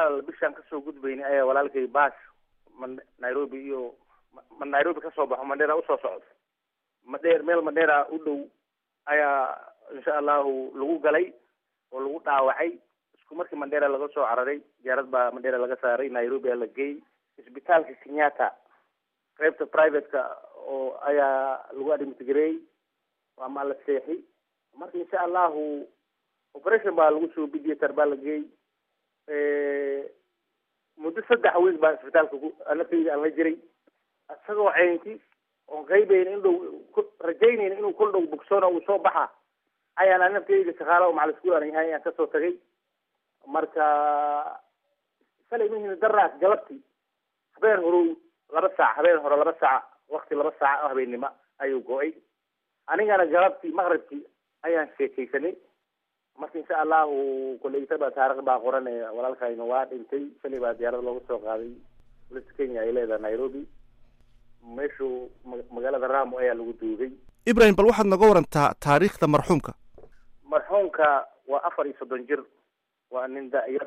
walaal bishaan kasoo gudbayna ayaa walaalkay baas ma nairobi iyo ma nairobi kasoo baxo mandheera usoo socdo madheer meel madheera u dhow ayaa insha allahu lagu galay oo lagu dhaawacay isku markii mandheera laga soo cararay diyaarad baa mandheera laga saaray nairobi aa la geeyey isbitaalka kenyatta qaybta private-ka oo ayaa lagu admitgareeyey ama la seexi marka insha allahu operation baa lagu soo bidiyatar baa la geeyey muddo saddex week baa isbitaalka ku naftayda aan la jiray isagoo ceynti oon qaybayna in dhow rajaynayna inuu kol dhow bogsoona uu soo baxa ayaan aan naftayda shaqaala oo macal iskuul aan yahay ayaan kasoo tagay marka shalay mihina daraas galabti habeen horow laba saac habeen hore laba saac wakti laba saac oo habeennimo ayuu go-ay anigana galabtii maqribkii ayaan sheekaysanay marka insha allahu koleytaba taarikh baa qoran walaalkayna waa dhintay shalay baa diyaarada looga soo qaaday bolista kenya ay leedahay nairobi meeshuu magaalada ramo ayaa lagu duugay ibrahim bal waxaad naga warantaa taariikhda marxuumka marxuumka waa afar iyo soddon jir waa nin da-yar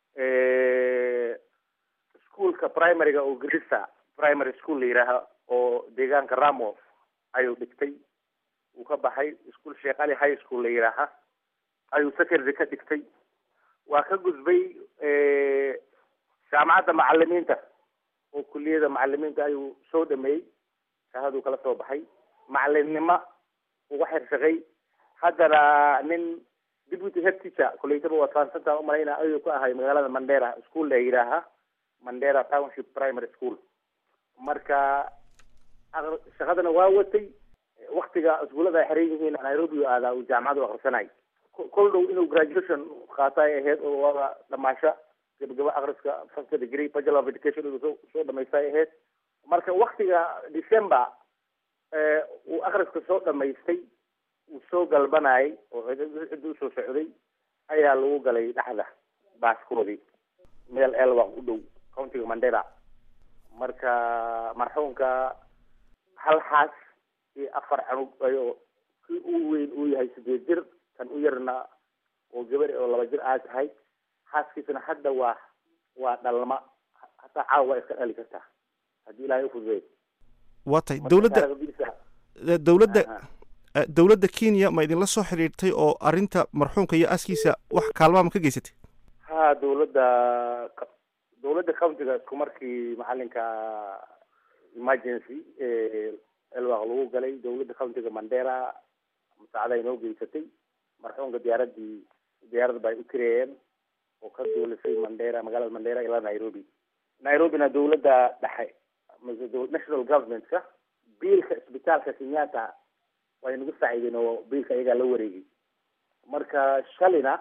ischoolka primaryga oo grisa primary school la yidhaaha oo deegaanka ramo ayuu dhigtay uu ka baxay ischool sheekh ali high school la yidhaaha ayuu secondary ka dhigtay waa ka gudbay jaamacadda macalimiinta oo kuliyada macalimiinta ayuu soo dhameeyey shahaduu kala soo baxay macalimnimo uga xirshaqay haddana nin deputy head teacher kuleytaba waa transanta umalayna ayuu ka ahay magaalada mandera school la yidhaaha mandera township primary school marka shaqadana waa watay waktiga iskuullada ay xiran yihiin nairobi aadaa uu jaamacadu akrisanay kol dhow inuu graduation qaata ay ahayd oo waaba dhamaasho gabagaba akriska first degree bachelor of education inuu soo soo dhamaysta ay ahayd marka waktiga december uu akriska soo dhamaystay uu soo galbanayay oo ciddi usoo socday ayaa lagu galay dhexda baaskoodii meel elwaq u dhow countiga mandera marka marxuumka hal xaas iyo afar canug ayoo kii u weyn uu yahay sideed jir kan u yarna oo gabar oo laba jir aad tahay xaaskiisana hadda waa waa dhalma hataa caawa waa iska dhali kartaa haddii ilaahay ufududeey waa tahay dowladda dowladda dowladda kenya ma idinla soo xidhiirtay oo arrinta marxuumka iyo aaskiisa wax kaalmaa ma ka geysatay ha dowladda dowladda countiga isku markii macalinka emergency elwaq lagu galay dowladda countiga mandera musaacada ay noo geysatay marxuumka diyaaradii diyaarad ba ay u kireeyeen oo ka duulisay mandera magaalada mandera ilaa nairobi nairobina dowladda dhexe national government-ka biilka isbitaalka kenyatta way nagu saaciideen oo biilka iyagaa la wareegay marka shalina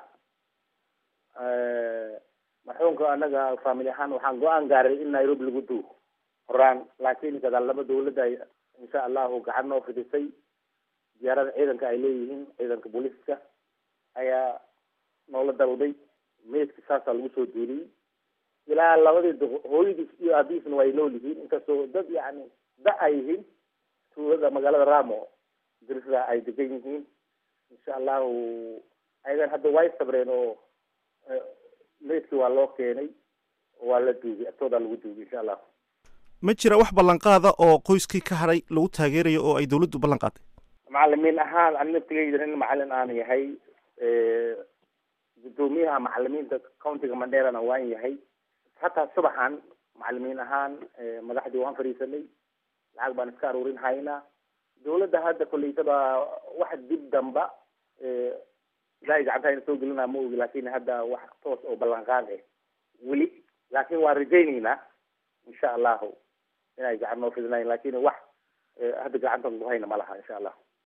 marxuumka anaga family ahaan waxaan go-aan gaaray in nairobi lagu duugo horaan laakiin gadaal laba dowladda ay insha allahu gacan noo fidisay diyaarada ciidanka ay leeyihiin ciidanka booliiska ayaa noola dalday meydka saasaa lagu soo duuliyey ilaa labadii hooyadiis iyo aabihiisna waa ay nool yihiin inkastoo dad yacni da ay yihiin tuulada magaalada ramo dirisda ay degan yihiin insha allahu ayagan hadda way sabreen oo meydkii waa loo keenay waa la duugay agtoodaa lagu duugay insha allahu ma jira wax ballanqaada oo qoyskii ka hadhay lagu taageerayo oo ay dowladdu ballan qaaday macalimiin ahaan ani naftigeyda nin macalin aan yahay guddoomiyaha macalimiinta countiga manderana waan yahay hataa subaxan macalimiin ahaan madaxdii waan fadhiisanay lacag baan iska aruurin haynaa dowladda hadda koleytaba wax dib damba ilaahay gacanta ina soo gelinaa ma ogi laakin hadda wax toos oo ballanqaad eh weli laakin waan rajayneynaa insha allahu inay gacan noo fidinayn lakin wax hadda gacantan ku hayna ma laha insha allah